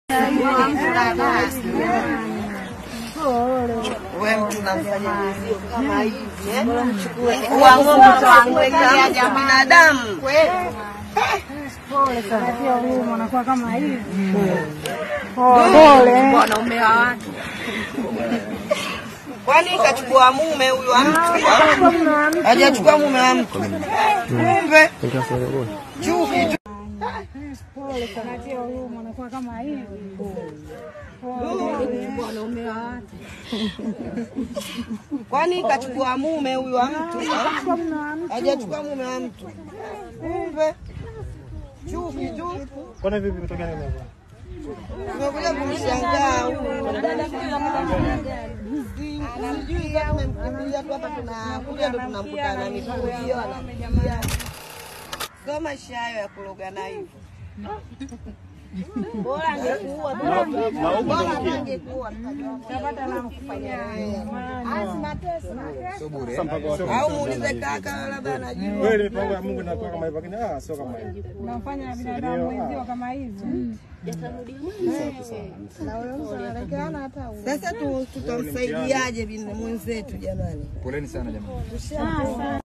Wewe mtu unamfanya mwenzio kama hivi eh? Kuwa ng'ombe tuangukia ja binadamu. Wanaume wa watu. Kwani kachukua mume huyu wa mtu? Hajachukua mume wa mtu. Kumbe chuki tu. Kwani kachukua mume huyu wa mtu? Hajachukua mume wa mtu. Kumbe chuki tu. Kwani vipi kutoka nini hapa? Tumekuja kumshangaa huyu. Sijui kama tumemkimbilia tu hapa, tunakuja ndo tunamkuta na miguu hiyo anakimbia. Sio maisha hayo ya kulogana hivyo. Bora angekuua bora angekuua tukapata na kufanya au muulize kaka, labda anajua. Wewe mipango ya Mungu inakuwa kama hivyo, lakini ah, sio kama hivyo. Nafanya binadamu wenzio kama hivi. Sasa tu- tutamsaidiaje bin- mwenzetu jamani? Poleni sana jamani.